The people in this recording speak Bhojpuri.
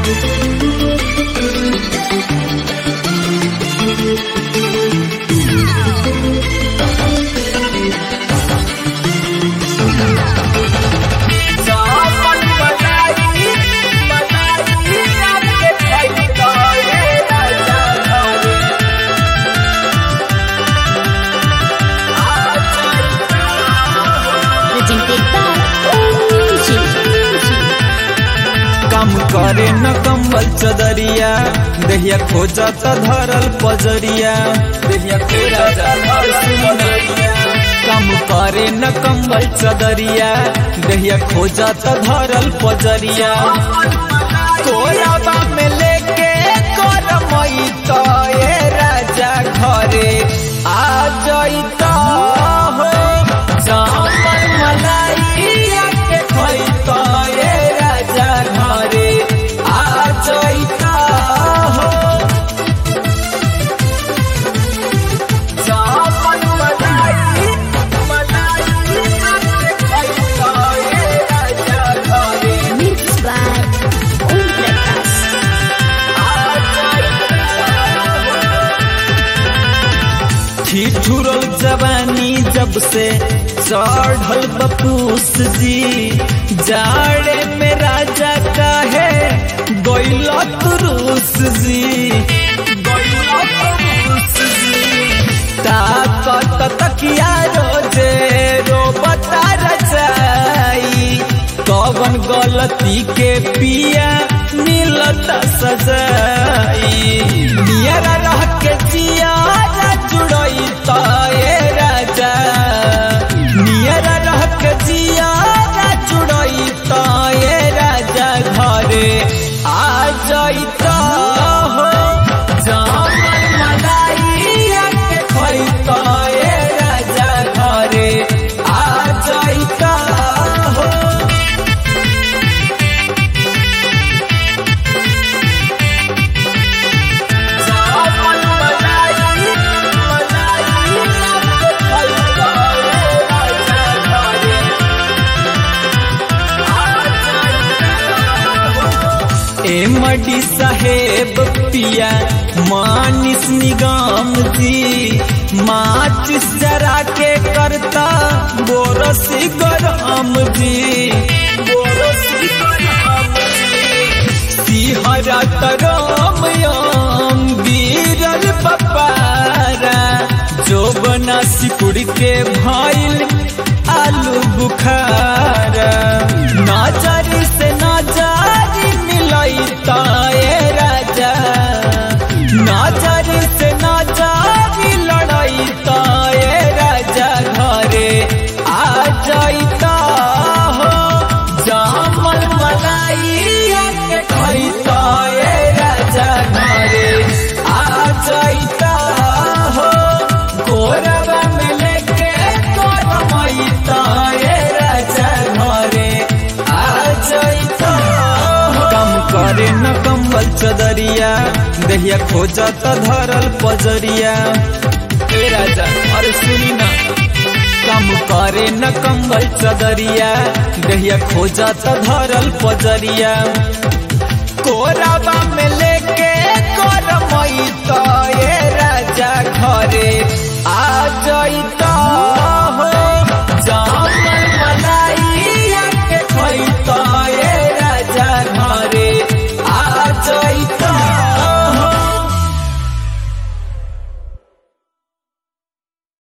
presented by Music. काम करे न कम्बल चदरिया देहिया खोजा त धरल पजरिया देहिया खोजा त धरल पजरिया काम करे न कम्बल चदरिया देहिया खोजा त धरल पजरिया कोराबा में लेके करमई त ए राजा घरे आ जई त हो जामन मलाइया के खई त ए राजा घरे आ जई त हो जामन मलाई मलाइया के खई त ए राजा घरे Mixed by Om Prakash. ठिठुरल जवानी जब से चढ़ल बपूस जी जाड़े में राजा काहे गैला तुरुस जी गैला तुरुस जी ताकत तकिया रोजे रो बता रचाई कवन गलती के पिया मिलता सजाई नियरा रह के जियारा जुड़ई त ए राजा नियरा रह के जियारा जुड़ई त ए राजा घरे आ जई त हो जामन मलाइया के खई त ए राजा घरे आ जई त हो जामन मलाई मलाइया के खई त ए राजा घरे ए मडी साहेब पिया मानिस निगाम जी माचिस जरा के करता बोरसी गरम जी बोरसी गरम जी सिहरा तरम याम गिरल पपारा जो बना सिकुड़ के भाईल आलू बुखारा नाजर से नाजर मिलई ताए राजा नाजर से नाजर लड़ई ताए राजा घरे आ जाइता हो जामल मलाइया के खइता ए राजा घरे आ जाइता हो गोरवा में लेके तोरमइता ए राजा घरे आ जाइता कम करे न कम्बल चदरिया दहिया खोजा त धरल पजरिया ए राजा अरे सुनी ना कम करे न कम्बल चदरिया दहिया खोजा त धरल पजरिया कोराबा में